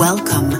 Welcome.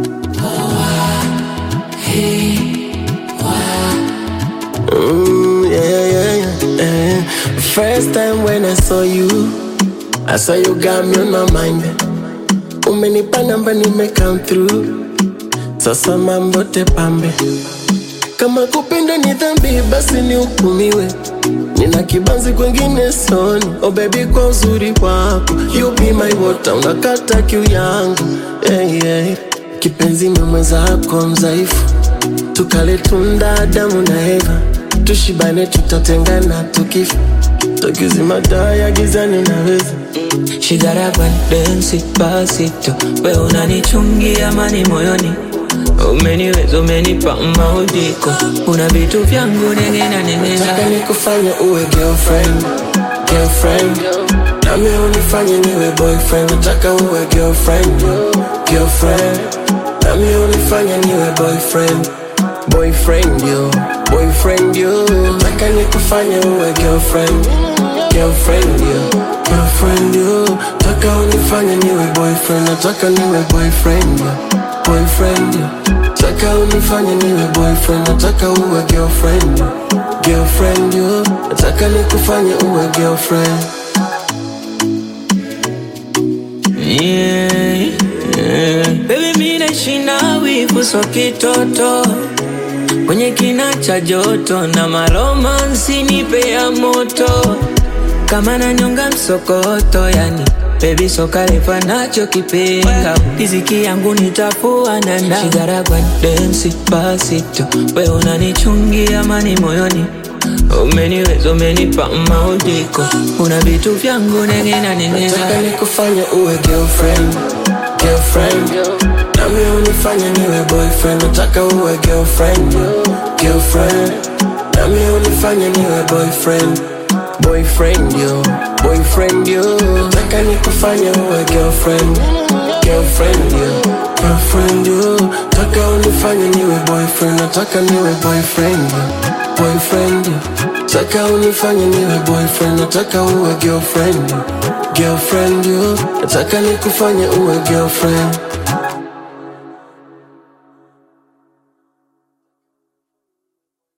Mm, yeah, yeah, yeah, yeah. First time when I saw you, I saw you got me on my mind. Umenipa namba nime come through, sasa mambo tepambe. Kama kupenda ni dhambi, basi nihukumiwe. Nina kibanzi kwengine soni, oh baby, kwa uzuri wako you be my water, unakata kiu yangu yeah, yeah. Kipenzi ni mwenzako mzaifu tukale tunda damu na Eva, tushibane, tutatengana tukifa, tukizima taa ya gizani naweza Shigara kwa densi pasito, we unanichungia amani moyoni, umeniweza umenipa maudiko, una vitu vyangu nengena nengena Nataka nikufanye uwe girlfriend, girlfriend Nami unifanye niwe boyfriend Nataka uwe girlfriend, girlfriend Nami unifanye niwe boyfriend Boyfriend yo, boyfriend yo Nataka nikufanye uwe girlfriend, girlfriend yo Girlfriend yo Nataka unifanye niwe boyfriend Nataka niwe boyfriend yo Boyfriend yo Nataka unifanye niwe boyfriend Nataka uwe girlfriend yo Girlfriend yo Nataka nikufanye uwe girlfriend yeah, yeah. Baby mi naishi na wivu so kitoto kwenye kina cha joto na maromansi nipe ya moto kama nanyonga msokoto yani Baby soka refa nacho kipenda Riziki yangu nitafua nanda Shigara kwa densi pasito We unanichungia amani moyoni Umeniweza umenipa maudiko Una vitu vyangu nengena nengena Nataka nikufanye uwe girlfriend, girlfriend Nami unifanye niwe boyfriend Nataka uwe girlfriend, girlfriend Nami unifanye niwe boyfriend Boyfriend yo, boyfriend yo Nataka nikufanye uwe girlfriend, girlfriend yo Girlfriend yo Nataka unifanye niwe boyfriend Nataka niwe boyfriend yo Boyfriend yo Nataka unifanye niwe boyfriend Nataka uwe girlfriend yo Girlfriend yo Nataka nikufanye uwe girlfriend